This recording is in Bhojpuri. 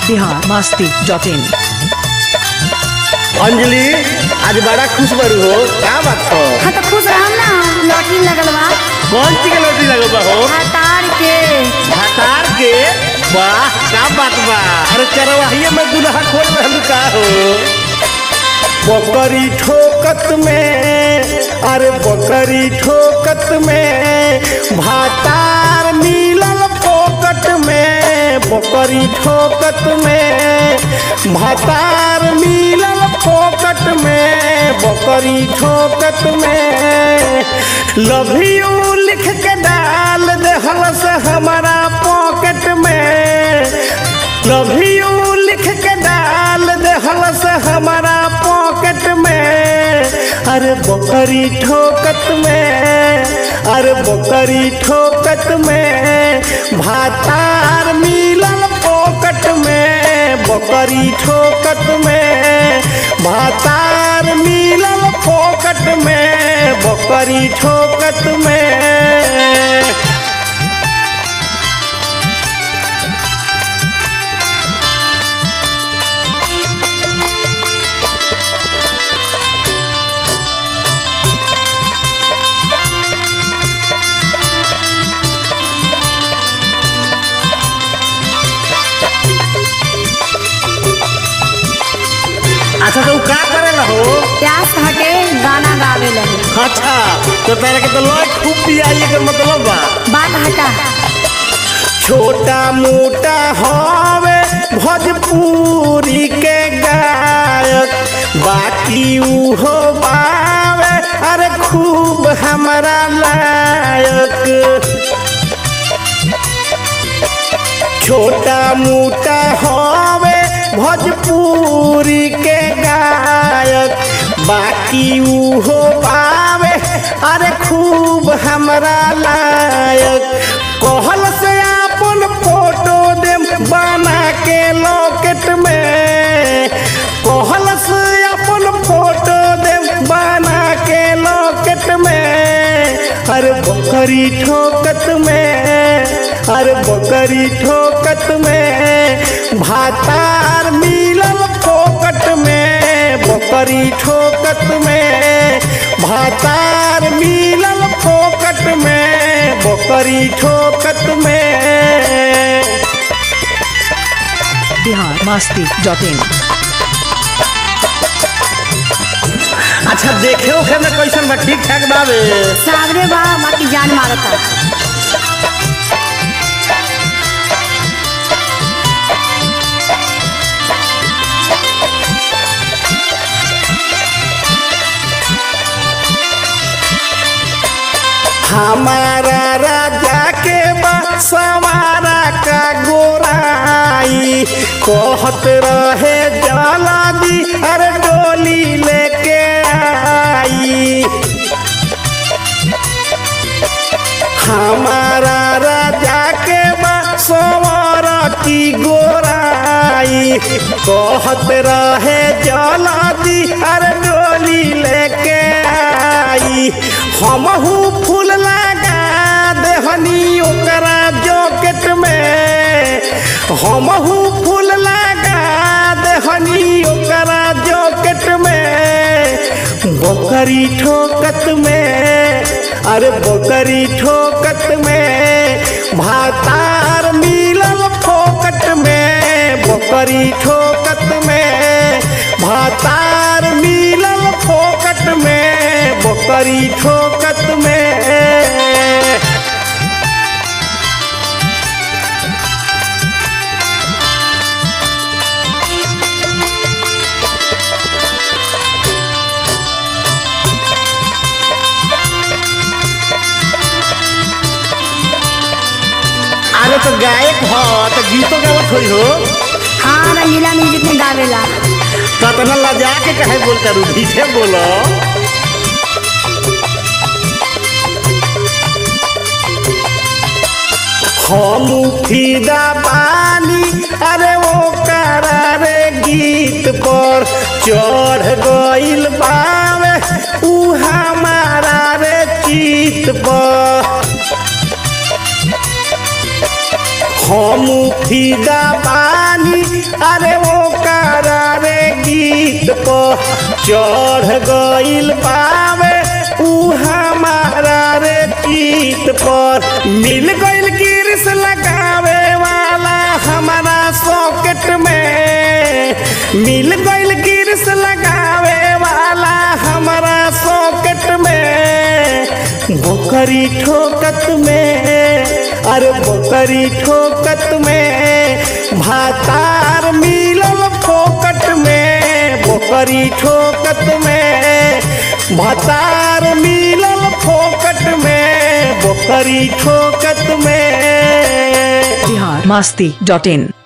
बिहार मस्ती डॉट इन अंजलि आज बड़ा खुश बरू हो क्या बात हो हाँ तो खुश रहम ना लॉटरी लगल बा कौन सी के लौटी लगल बा हो हतार के हतार के वाह क्या बात बा अरे चरवाहिए में गुनाह खोल रहलू का हो बकरी ठोकत में अरे बकरी ठोकत में भातार मिलल पोकट में बकरी ठोकत में भातार मिलल पोकट में बकरी ठोकत में लव यू लिख के डाल देहल से हमारा पॉकेट में लव यू लिख के डाल देहल से हमारा पॉकेट में अरे बकरी ठोकत में अरे बकरी ठोकत में भातार मिलल पॉकेट में बकरी ठोकत में भातार मिलल पॉकेट में बकरी ठोकत में अच्छा तो का करेला हो प्यास खा के गाना गावे लगे अच्छा तो तेरे के तो लॉय खूब पियाई के मतलब बा बात हटा छोटा मोटा हवे भोजपुरी के गायक बाकी उहो बावे अरे खूब हमारा लायक छोटा मोटा हवे भोजपुरी के गायक बाकी उहो पावे अरे खूब हमरा लायक कहल से अपन फोटो दे बना के लॉकेट में कहल से अपन फोटो दे बना के लॉकेट में अरे बकरी ठोकत में अरे बकरी ठोकत में भातार मिलल फोकट में बकरी ठोकत में भातार मिलल फोकट में बकरी ठोकत में बिहार मस्ती डॉट इन अच्छा देखे ओखे में कैसन बा ठीक ठाक बावे सावरे बा बाकी जान मारता हमारा राजा के बा सवारा का गोराई कहत रहे जला दी अरे डोली लेके आई हमारा राजा के बा सवारा की गोराई कहत रहे जला दी अरे डोली लेके आई हमहू फूल लगा देहनी ओकरा जॉकेट में हमहू फूल लगा देहनी ओकरा जॉकेट में बकरी ठोकत में अरे बकरी ठोकत में भातार मिलल फोकट में बकरी ठोकत में भातार मिलल फोकट में बकरी ठोकत में अरे तो गायक हो तो गीतों गावत होई हो हाँ रंगीला म्यूजिक में गावेला तो तना लजा के कहे बोलता रू पीछे बोलो हम फिदा पानी अरे वो करारे गीत पर चढ़ गइल बावे ऊ हमारा रे चित पर हम फीदा पानी अरे वो करारे गीत पर चढ़ गइल पावे ऊ हमारा रे गीत पर मिल गइल गिरिस लगावे वाला हमारा सॉकेट में मिल गइल गिरिस लगावे वाला हमारा सॉकेट में बोकरी ठोकत में अरे बोकरी ठोकत में भातार मिलल फोकट में बोकरी ठोकत में भातार मिलल फोकट में बोकरी ठोकत में बिहार मस्ती डॉट इन